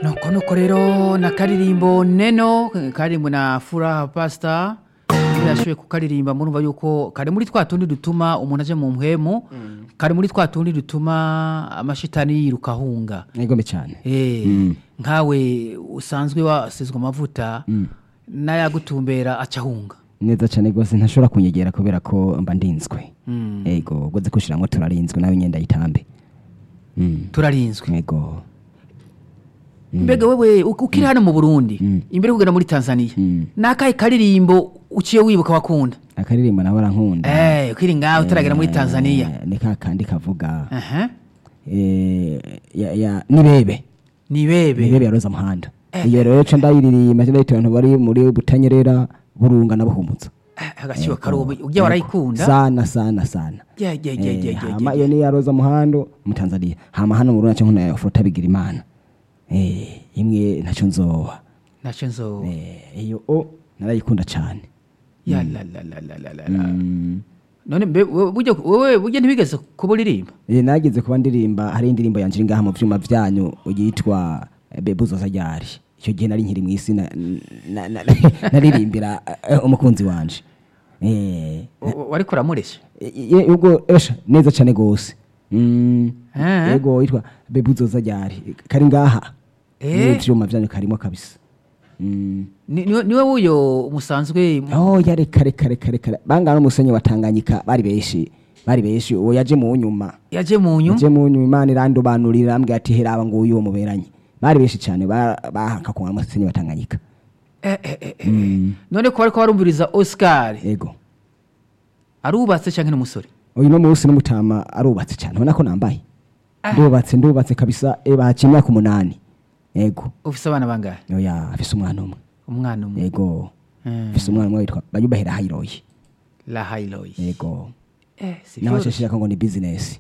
nuko nuko rero na karirimbo neno karirimbo na furaha pasita iyo yashoboye kukaririmba murumva yuko kari muri twa tundi dutuma umuntu aje mu mpwemu kari muri twa tundi dutuma amashitani yiruka ahunga mwigome cyane Eh, Mm. nkawe usanzwe wasizwe amavuta n'ayagutumbera aca ahunga neza cyane rwose ntashobora kunyegera kubera ko mba ndinzwe Mm. ego ugoze kushiramwo turarinzwe nawe nyenda yitambe Mm. turarinzwe ego mbega wewe uk- ukiri hano mu burundi Mm. imbere yo kugenda muri tanzania Mm. n'akahe karirimbo uciye wibuka wakunda akaririmbo nawe arankunda Eh, ukiri ngaho utaragera muri Eh, tanzania ni ka kandi kavuga Aha. eh, ya- ya- nibebe nibebe nibebe ya roza muhanda iyo rero ca ndayiririmba ca ndayitera abantu bari muri butanyerera burunga na buhumutsa Eh, agaciro karubu ujya warayikunda sana sana sana Yeah, yeah, yeah, Eh, yeah, yeah, hama yeah. iyo ni ya roza muhando mu tanzania hama hano mu burundi naco nkunda furuta bigira imana Eh, imwe ntaco nzoba nacyo nzo Eh, iyo o narayikunda cane ya la la la la la la la Mm. none mbe wewe burya wewe burya ntibigeze kuba uririmba Eh, nageze kuba ndirimba hari indirimbo yanje iri ngaha mu vyuma vyanyu yitwa eh, bebuzo sajari icyo gihe nari nkiri mw'isi na- na- na- naririmbira eh, umukunzi wanje Eh, W- wariko uramuresha ye- ubwo esha neza cyane gose Mm, Eh. yego yitwa bebuzo sajari kari ngaha Eh. mu vyuma vyanyu karimo kabisa Mm. Ni- niwe niwe wuyo musanzwe oh yare kare kare kare kare bangana n'umusenyi wa Tanganyika bari benshi bari benshi uwo yaje mu nyuma yaje mu nyu je mu nyuma imana irandobanurira ambwira ati heraba ngo uyu muberanye bari benshi cyane ba- bahaka ku musenyi wa Tanganyika Eh, eh, eh, eh. none ko bariko barumviriza oscar ego arubatse canke n'umusore uyu no munsi n'umutama arubatse cyane ubona ko nambaye ndubatse ndubatse kabisa e bahaciye imyaka umunani ego ufise abana bangahe oya afise umwana umwe umwana umwe ego Eh, afise umwana umwe witwa bayubahera hayiroyi la hailoyi ego eh si nawe vyoroshe. ashashira ngo ni business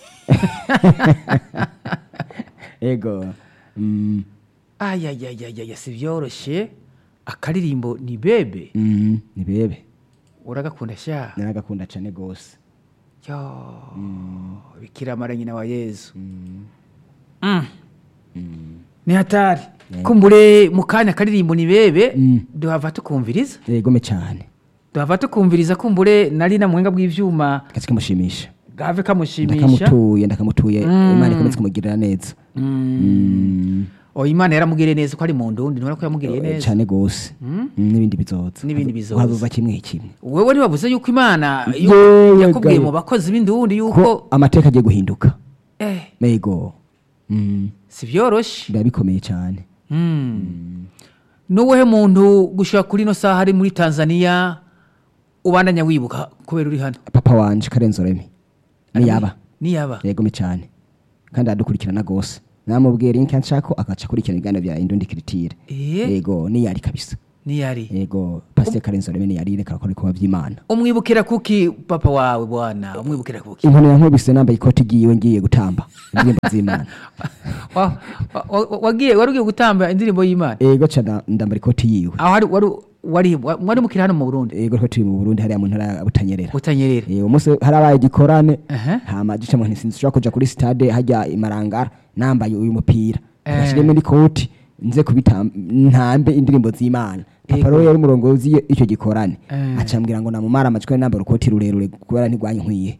ego mm, ayayayayaya si vyoroshe akaririmbo ni bebe mm, ni bebe uragakunda sha naragakunda cyane gose yo bikira mara nyina wa yezu Mm. ni hatari kumbure mu kanya akaririmbo ni bebe Mm. duhava tukumviriza egome cyane duhava tukumviriza kumbure nari na muhinga bw'ivyuma kazi kamushimisha gave kamushimisha ndakamutuye ndakamutuye imana ikomeze kumugirira neza Mm. o imana yaramugiriye neza ko ari mu ndundi ntubona ko yamugiriye neza cyane gose Mm, n'ibindi bizoza N'ibindi bizoza. hazoza kimwe kimwe wewe ntibavuze yuko imana yu- Yewe yakubwiye gayo. mu bakozi b'indundi ko yuko amateka agiye guhinduka eh ego Mm, si vyoroshe biba bikomeye cyane Mm. nuwehe muntu gushika kuri ino saha ari muri tanzania ubandanya wibuka kubera uri hano papa wanje karenzo remi niyaba niyaba yegome cyane kandi aradukurikirana gose namubwira inka nshako akaca akurikirana ibiganiro bya indundi kiritire Eh. yego niyari kabisa niyari yego pasiteri karenzo remi niyari reka akora ibikorwa by'imana umwibukira kuki papa wawe bwana umwibukira kuki inkoni yankubise nambaye ikoti igiye ngiye gutamba indirimbo z'imana Wa- wa- wa- wagiye wari ugiye gutamba indirimbo y'imana ego ca ndambara ikoti yiwe aho wari wari wari wa- mwari mukiri hano mu burundi ego ko turi mu burundi hariya mu ntara ya butanyerera utanyerera Eh, umunsi harabaye igikorane Aha. hama gica mu ntisinzi ushobora kuja kuri stade hajya imarangara nambaye uyu mupira Eh. gashyiremo n'ikoti nze kubita ntambe indirimbo z'imana papa Ego. rero yari umurongozi iyo- icyo gikorane Eh. acambwira ngo namumara amajwi nambara ukoti rurerure kubera ntigwanye nkwiye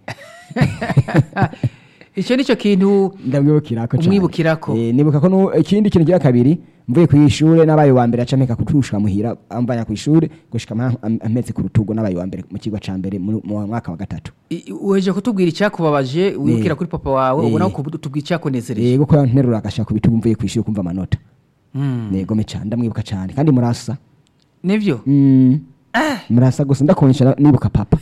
icyo nicyo kintu ndamwibukirako cane. Umwibukirako. Eh, nibuka ko nu- ikindi kintu cya kabiri mvuye ku ishure nabaye wa mbere acameka kutushika muhira amvanya ku ishure gushika ampa- am- ampetse ku rutugo nabaye wa mbere mu kigo ca mbere mu mu mwaka wa gatatu i- weje kutubwira icyakubabaje wibukira Eh. kuri papa wawe Eh. ubona ko tubwira icyakunezereje yego ko yanterura agashaka ku bitugu mvuye ku ishure kumva amanota Mm. negome cane ndamwibuka cane kandi murasa nivyo Mm. murasa gusa ndakunyisha na- nibuka papa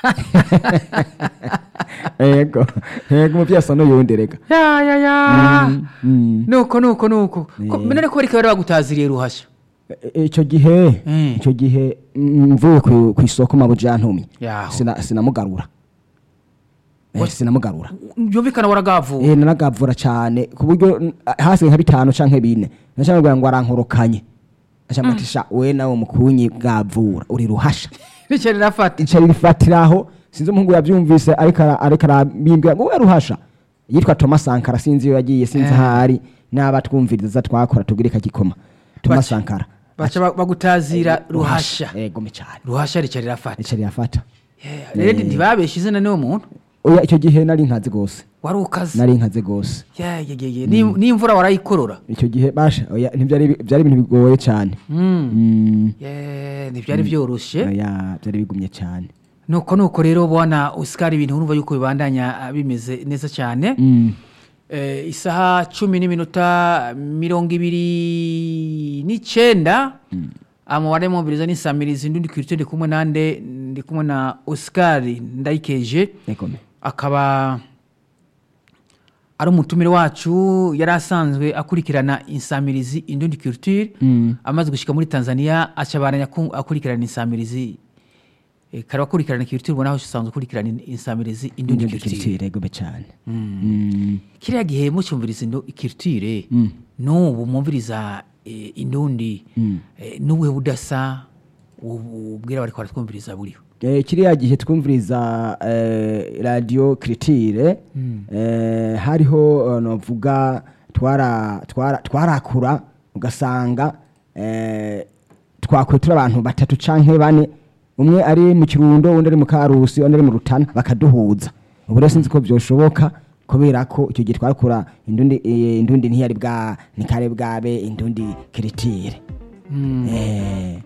yego yego umuvyeyi asa n'uyundi rega ya ya ya Mm. nuko nuko nuko Ko- Eh. none ko bariko bari bagutaziriye ruhasha E- ico gihe Mm. ico gihe mm, mvuye ku- kw'isoko mabuja yantumye Yaho. Sina- sinamugarura Eh, sinamugarura byumvikana waragavuwe Eh, naragavura cane ku buryo mm, hasigaye nka bitanu canke bine nacamubwira ngo arankorokanye acambwira ati sha we nawe mukunyi bwavura uri ruhasha bityo rirafata ica rifatiraho sinzi umuhungu yavyumvise ariko ara- ariko arabimbwira ngo we ruhasha yitwa Thomas Sankara sinzi iyo yagiye sinzi Eh. ahari n'abatwumviriza twakora tubwire kagikoma Thomas Baca- Sankara baca ba- bagutazira ruhasha yego cyane ruhasha rica rirafata ica rirafata Yeah, rero ntibabeshe izina niwo muntu oya icyo gihe nari nkazi gose wari ukaze nari nkazi gose Yeah, yeah, yeah, yeah. Ni- n'imvura warayikorora icyo gihe basha oya ntibyari byari ibintu bigoye cyane Mm. Yeah, ntibyari byoroshye oya byari bigumye cyane nuko nuko rero bwana Oscar ibintu urumva yuko bibandanya ah, bimeze neza cyane Mm. Eh, isaha cumi n'iminota mirongo ibiri n'icyenda amubare mwumviriza n'isamirizi ndi kwirito ndi kumwe nande ndi kumwe na Oscar ndayikeje yego me akaba ari umutumire wacu yari asanzwe akurikirana insamirizi indundi culture Mm. amaze gushyika muri tanzania acabaranya ku- akurikirana insamirizi eh, kare akurikirana culture ubona aho usanzwe ukurikirana in- insamirizi indundi Indundi culture culture yego me cyane Mm. kiriya gihe mucyumviriza indo- culture Mm. n'ubu mwumviriza eh, indundi Mm. eh, n'ubuhe budasa ubu- ubwira bariko baratwumviriza buriho Eh, kiriya gihe twumviriza eh, radio critique eh, hariho eh, novuga twara twara twarakura ugasanga eh, twakwetura abantu batatu canke bane umwe ari mu kirundo undi ari mu karusi undi ari mu rutana bakaduhuza ubu rero sinzi ko byoshoboka kubera ko icyo gihe twarakura indundi eh, indundi ntiyari bwa nikare bwabe indundi critique eh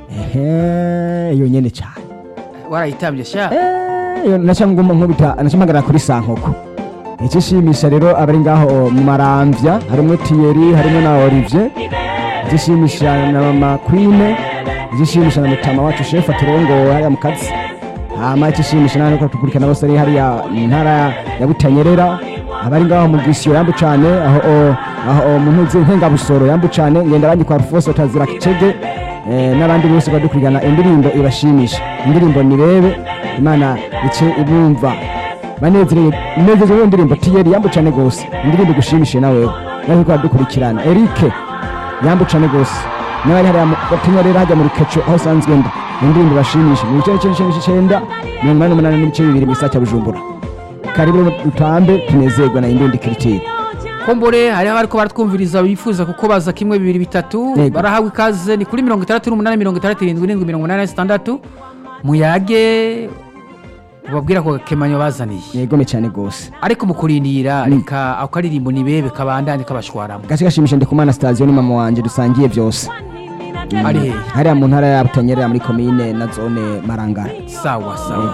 ehe iyo nyene cyane warayitambye sha nacanguma nkubita nacampagara kuri sankoko icishimisha rero abari ngaho mu maramvya harimo Thierry harimo na Olivier icishimisha na mama Queen icishimisha na mutama wacu chef aturongo hariya mu kazi hama icishimisha nani ko tukurikana bose ari hariya mu ntara ya Butanyerera abari ngaho mu gisiyo yambu cane aho o- aho o mu ntuzi nkenga busoro yambu cane ngenda banyi kwa Rufose utazira kicege eh, n'abandi bose badukurikirana indirimbo ibashimisha indirimbo nirebe imana ice ibumva banezerewe inezeze iyo ndirimbo tiyeri yambu cane gose indirimbo igushimishe nawe nawe ko badukurikirana Eric yambu cane gose n'abari hariya mu- batinya rero hajya mu rukeco aho sanzwe nda indirimbo ibashimishe mu bice n'ice n'ice icenda mirongo inani n'umunani n'ibice bibiri mu gisagara cya Bujumbura karibu dutambe tunezerwa na indundi kiritiri kombore hariho abariko baratwumviriza bifuza kuko baza kimwe bibiri bitatu Yego. barahawe ikaze ni kuri mirongo itandatu n'umunani mirongo itandatu irindwi irindwi mirongo inani na zitandatu muyage ubabwira ko kemanyo bazaniye yegome cyane gose ariko mu kurindira reka ako karirimbo nibebe kabandanye kabashwaramo gace gashimisha ndi kumana sitasiyo ni mama wanje dusangiye byose ari hehe hariya mu ntara ya butanyerera muri komine na zone marangara sawa sawa